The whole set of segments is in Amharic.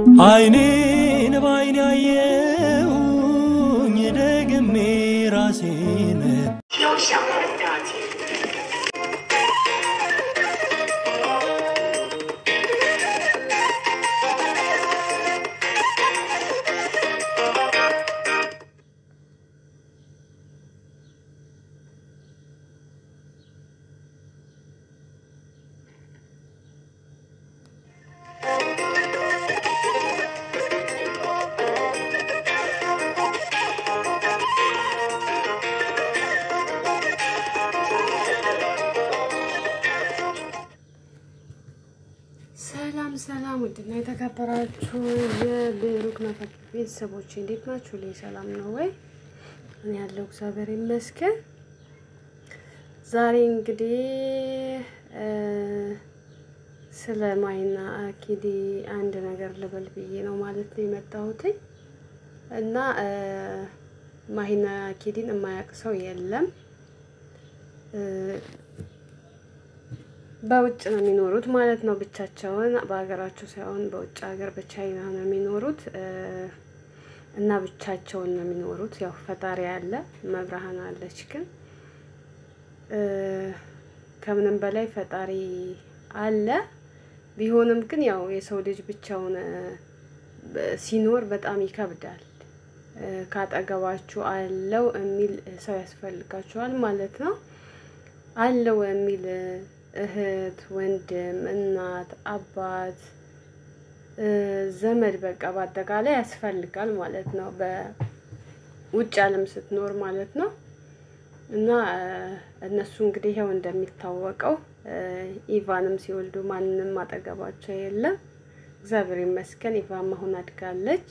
አይኔን ባይን ያየሁኝ ደግሜ ራሴን 优享人家节。 ሰላም ሰላም፣ ውድና የተከበራችሁ የብሩክ ነፈት ቤተሰቦች እንዴት ናችሁ? ላይ ሰላም ነው ወይ? እኔ ያለው እግዚአብሔር ይመስገን። ዛሬ እንግዲህ ስለ ማይና አኪዲ አንድ ነገር ልበል ብዬ ነው ማለት ነው የመጣሁት እና ማሂና አኪዲን የማያውቅ ሰው የለም። በውጭ ነው የሚኖሩት ማለት ነው። ብቻቸውን በሀገራቸው ሳይሆን በውጭ ሀገር በቻይና ነው የሚኖሩት እና ብቻቸውን ነው የሚኖሩት። ያው ፈጣሪ አለ፣ መብርሃን አለች። ግን ከምንም በላይ ፈጣሪ አለ። ቢሆንም ግን ያው የሰው ልጅ ብቻውን ሲኖር በጣም ይከብዳል። ካጠገባችሁ አለው የሚል ሰው ያስፈልጋችኋል ማለት ነው። አለው የሚል እህት፣ ወንድም፣ እናት፣ አባት፣ ዘመድ በቃ በአጠቃላይ ያስፈልጋል ማለት ነው። በውጭ ዓለም ስትኖር ማለት ነው። እና እነሱ እንግዲህ ይኸው እንደሚታወቀው ኢቫንም ሲወልዱ ማንንም አጠገባቸው የለም። እግዚአብሔር ይመስገን ኢቫን መሆን አድጋለች።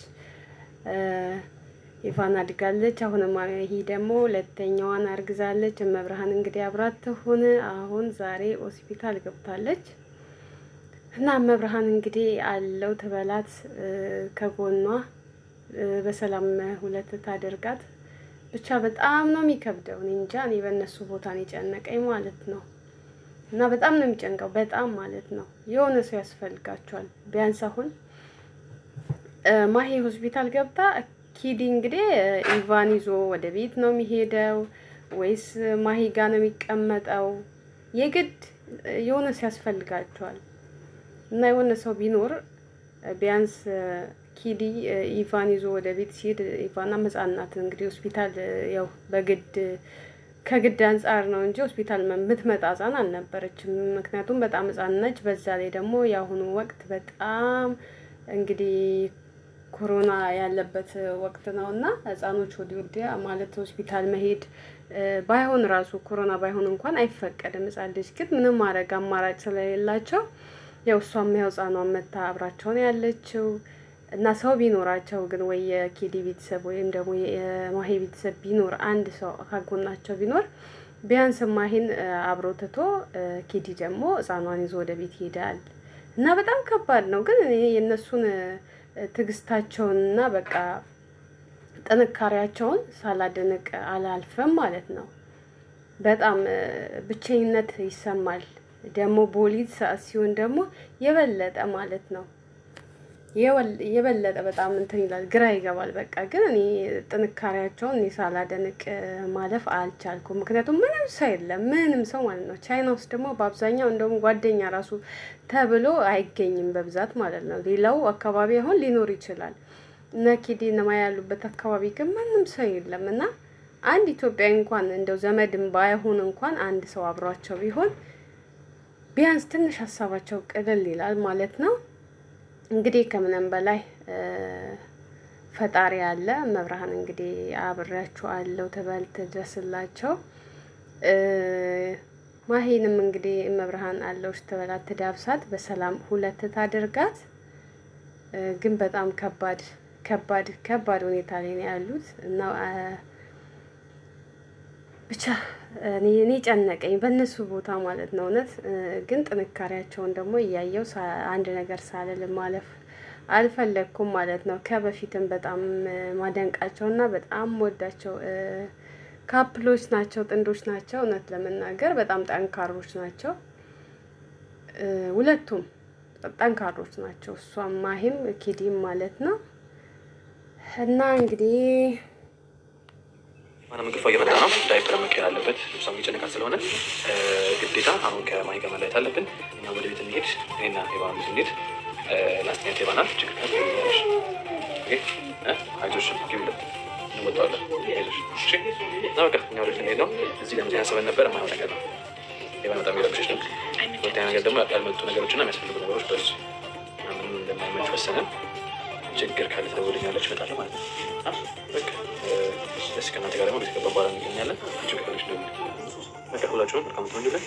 ኢቫን አድጋለች። አሁንም ይሄ ደግሞ ሁለተኛዋን አርግዛለች። መብርሃን እንግዲህ አብራት ትሁን። አሁን ዛሬ ሆስፒታል ገብታለች እና መብርሃን እንግዲህ አለው ትበላት ከጎኗ በሰላም ሁለት ታደርጋት። ብቻ በጣም ነው የሚከብደው። እኔ እንጃ እኔ በእነሱ ቦታ ነው የጨነቀኝ ማለት ነው። እና በጣም ነው የሚጨንቀው በጣም ማለት ነው። የሆነ ሰው ያስፈልጋቸዋል። ቢያንስ አሁን ማሄ ሆስፒታል ገብታ ኪዲ እንግዲህ ኢቫን ይዞ ወደ ቤት ነው የሚሄደው ወይስ ማሂ ጋ ነው የሚቀመጠው? የግድ የሆነ ሰው ያስፈልጋቸዋል እና የሆነ ሰው ቢኖር ቢያንስ ኪዲ ኢቫን ይዞ ወደ ቤት ሲሄድ ኢቫና ሕፃን ናት እንግዲህ ሆስፒታል ያው በግድ ከግድ አንጻር ነው እንጂ ሆስፒታል የምትመጣ ሕፃን አልነበረችም። ምክንያቱም በጣም ሕፃን ነች። በዛ ላይ ደግሞ የአሁኑ ወቅት በጣም እንግዲህ ኮሮና ያለበት ወቅት ነው እና ህጻኖች ወዲህ ወዲያ ማለት ሆስፒታል መሄድ ባይሆን ራሱ ኮሮና ባይሆን እንኳን አይፈቀድም። ህጻን ልጅ ግን ምንም ማድረግ አማራጭ ስለሌላቸው ያው እሷም ያው ህጻኗን መታ አብራቸውን ያለችው እና ሰው ቢኖራቸው ግን ወይ የኪዲ ቤተሰብ ወይም ደግሞ የማሄ ቤተሰብ ቢኖር አንድ ሰው ካጎናቸው ቢኖር ቢያንስ ማሄን አብሮ ትቶ ኪዲ ደግሞ ህጻኗን ይዞ ወደ ቤት ይሄዳል እና በጣም ከባድ ነው። ግን እኔ የእነሱን ትዕግስታቸውንና በቃ ጥንካሬያቸውን ሳላደንቅ አላልፈም ማለት ነው። በጣም ብቸኝነት ይሰማል። ደግሞ ቦሊድ ሰዓት ሲሆን ደግሞ የበለጠ ማለት ነው የበለጠ በጣም እንትን ይላል፣ ግራ ይገባል። በቃ ግን እኔ ጥንካሬያቸውን እኔ ሳላደንቅ ማለፍ አልቻልኩም። ምክንያቱም ምንም ሰው የለም፣ ምንም ሰው ማለት ነው። ቻይና ውስጥ ደግሞ በአብዛኛው እንደውም ጓደኛ ራሱ ተብሎ አይገኝም በብዛት ማለት ነው። ሌላው አካባቢ አሁን ሊኖር ይችላል። እነ ኪዲ ነማ ያሉበት አካባቢ ግን ምንም ሰው የለም እና አንድ ኢትዮጵያዊ እንኳን እንደው ዘመድም ባይሆን እንኳን አንድ ሰው አብሯቸው ቢሆን ቢያንስ ትንሽ ሀሳባቸው ቅልል ይላል ማለት ነው። እንግዲህ ከምንም በላይ ፈጣሪ አለ። መብርሃን እንግዲህ አብሬያችሁ አለው ትበል ትድረስላቸው። ማሄንም እንግዲህ መብርሃን አለውሽ ትበላት ትዳብሳት፣ በሰላም ሁለት ታደርጋት። ግን በጣም ከባድ ከባድ ከባድ ሁኔታ ላይ ነው ያሉት እና ብቻ እኔ እኔ ጨነቀኝ በእነሱ ቦታ ማለት ነው። እውነት ግን ጥንካሬያቸውን ደግሞ እያየው አንድ ነገር ሳልል ማለፍ አልፈለግኩም ማለት ነው። ከበፊትም በጣም ማደንቃቸው እና በጣም ወዳቸው ካፕሎች ናቸው፣ ጥንዶች ናቸው። እውነት ለመናገር በጣም ጠንካሮች ናቸው ሁለቱም ጠንካሮች ናቸው። እሷም ማሂም ኪዲም ማለት ነው። እና እንግዲህ ማንም እንቅልፏ እየመጣ ነው። ዳይፐር መቀየር አለበት። ልብሷም እየጨነቃት ስለሆነ ግዴታ አሁን ከማሂ ጋር መለየት አለብን። እኛ ወደ ቤት እንሄድ። እኔና ሄባን ቤት እንሄድ። ላስተኛት ሄባናል። ችግር ካለ ትደውያለሽ። ኦኬ? እ? አይዞሽ ግቢለት እንወጣዋለን። አይዞሽ እሺ። እና በቃ እኛ ወደ ቤት እንሄድ ነው። እዚህ ለምዚህ ያሰበን ነበር። የማይሆን ነገር ነው። ሄባን በጣም እየረብሸች ነው። ሁለተኛ ነገር ደግሞ ያልመጡ ነገሮችና የሚያስፈልጉ ነገሮች በሱ ምንም እንደማይመች ወሰነን። ችግር ካለ ትደውልልኛለች፣ እመጣለሁ ማለት ነው። አ? በቃ ደስ ከእናንተ ጋር ደግሞ ቤት ገባ በኋላ እንገኛለን። ችግር ካለች ደውል። በቃ ሁላችሁም መልካም ትሆንልን።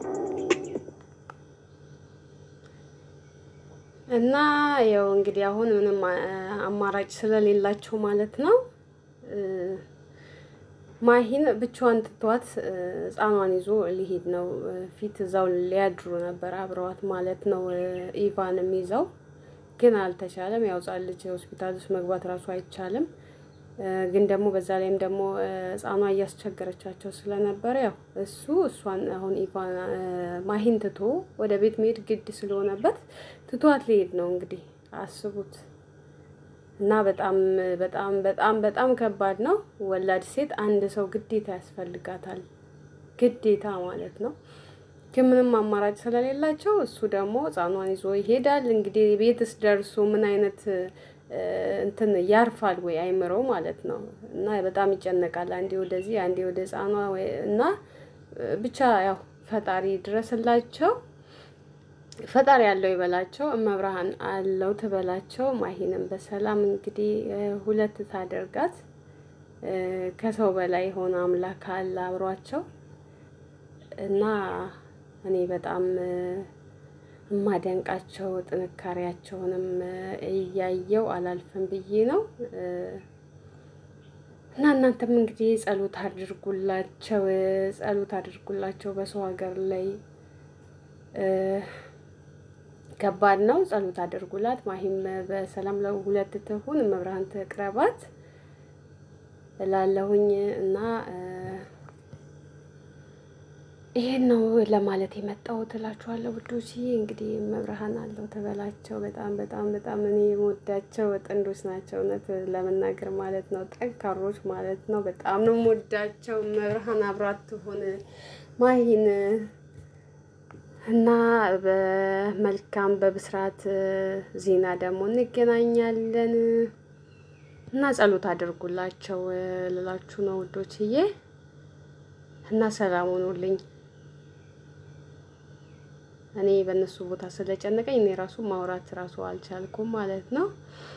እና ያው እንግዲህ አሁን ምንም አ- አማራጭ ስለሌላቸው ማለት ነው እ፣ ማሂን ብቻዋን ትቷት እ፣ ሕፃኗን ይዞ ሊሄድ ነው። እ፣ ፊት እዛው ሊያድሩ ነበር አብረዋት ማለት ነው። እ፣ ኢቫንም ይዘው ግን አልተቻለም። ያው ሕፃን ልጅ ሆስፒታል ውስጥ መግባት ራሱ አይቻልም። እ፣ ግን ደግሞ በዛ ላይም ደግሞ እ፣ ሕፃኗ እያስቸገረቻቸው ስለነበረ ያው እሱ እሷን አሁን ኢቫን እ፣ ማሂን ትቶ ወደ ቤት መሄድ ግድ ስለሆነበት ትቷት ሊሄድ ነው። እንግዲህ አስቡት እና በጣም በጣም በጣም በጣም ከባድ ነው። ወላድ ሴት አንድ ሰው ግዴታ ያስፈልጋታል፣ ግዴታ ማለት ነው። ግን ምንም አማራጭ ስለሌላቸው እሱ ደግሞ ሕፃኗን ይዞ ይሄዳል። እንግዲህ ቤትስ ደርሶ ምን አይነት እ፣ እንትን ያርፋል ወይ አይምረው ማለት ነው። እና በጣም ይጨነቃል። አንዴ ወደዚህ አንዴ ወደ ሕፃኗ ወይ- እና እ፣ ብቻ ያው ፈጣሪ ድረስላቸው ፈጣሪ ያለው ይበላቸው፣ እመብርሃን አለው ትበላቸው። ማሂንም በሰላም እንግዲህ እ፣ ሁለት ታደርጋት እ፣ ከሰው በላይ የሆነ አምላክ አለ አብሯቸው እና እኔ በጣም እ፣ የማደንቃቸው ጥንካሬያቸውንም እ፣ እያየው አላልፍም ብዬ ነው እ፣ እና እናንተም እንግዲህ ጸሎት አድርጉላቸው፣ እ፣ ጸሎት አድርጉላቸው በሰው ሀገር ላይ እ፣ ከባድ ነው። ጸሎት አድርጉላት። ማሂም በሰላም ለሁለት ትሁን፣ መብርሃን ትቅረባት እላለሁኝ እና እ፣ ይሄን ነው ለማለት የመጣሁት እላችኋለሁ ውዶች። እንግዲህ መብርሃን አለው ተበላቸው። በጣም በጣም በጣም እኔ የምወዳቸው ጥንዶች ናቸው፣ እውነት ለመናገር ማለት ነው። ጠንካሮች ማለት ነው። በጣም ነው የምወዳቸው። መብርሃን አብራት ትሁን ማሂን እና በመልካም በብስራት ዜና ደግሞ እንገናኛለን እና ጸሎት አድርጉላቸው ልላችሁ ነው ውዶችዬ። እና ሰላም ሁኑልኝ። እኔ በእነሱ ቦታ ስለጨነቀኝ እኔ ራሱ ማውራት ራሱ አልቻልኩም ማለት ነው።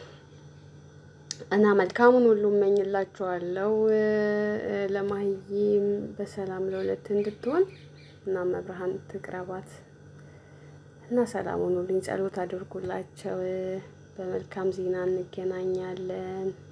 እና መልካሙን ሁሉ እመኝላችኋለሁ። ለማህዬም በሰላም ለሁለት እንድትሆን እና መብርሃን ትቅረባት እና ሰላም ሁኑልኝ። ጸሎት አድርጉላቸው። በመልካም ዜና እንገናኛለን።